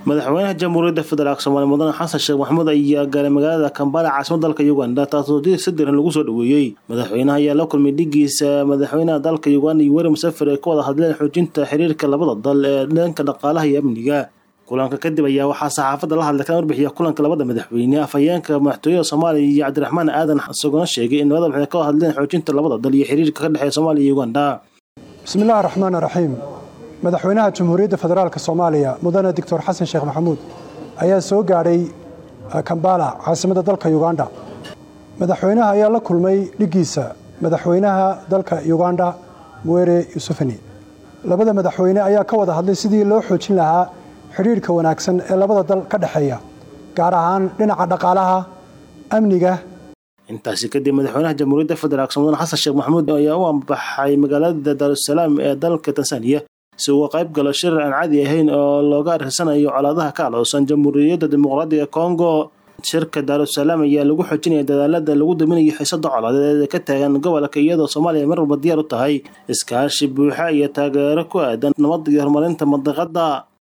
madaxweynaha jamhuuriyadda federaalk soomaaliya mudane xasan sheekh maxamuud ayaa gaaray magaalada kambala caasimada dalka uganda taasoo si diran lagu soo dhaweeyey madaxweynaha ayaa la kulmay dhigiisa madaxweynaha dalka uganda iyo weri musafir ay ka wada hadleen xoojinta xiriirka labada dal ee dhanka dhaqaalaha iyo amniga kulanka kadib ayaa waxaa saxaafadda la hadlay kana warbixiya kulanka labada madaxweyne afhayeenka madaxtooyada soomaaliya iyo cabdiraxmaan aadan isaguna sheegay in labada madaxweyne ka wada hadleen xoojinta labada dal iyo xiriirka ka dhexeeya soomaaliya iyo uganda bismillahi raxmaan raxiim madaxweynaha jamhuuriyadda federaalk soomaaliya mudane doctor xasan sheekh maxamuud ayaa soo gaadhay kambala caasimadda dalka uganda madaxweynaha ayaa la kulmay dhigiisa madaxweynaha dalka uganda muwere yusufani labada madaxweyne ayaa ka wada hadlay sidii loo xoojin lahaa xidhiirhka wanaagsan ee labada dal ka dhexeeya gaar ahaan dhinaca dhaqaalaha amniga intaasi kadib madaxweynaha jamhuuriyadda federaalk mudane xasan sheekh maxamuud ayaa u ambaxay magaalada daarusalaam ee dalka tansaaniya si uga qayb galo shirar aan caadi ahayn oo looga arsanayo colaadaha ka aloosan jamhuuriyadda dimuqraadiga kongo shirka daarusalaam ayaa lagu xoojinaya dadaalada lagu daminayo xiisada colaadeed ee ka taagan gobolka iyadoo soomaaliya mar walba diyaar u tahay iskaashi buuxa iyo taageero ku aadan nabad iyo horumarinta mandiqada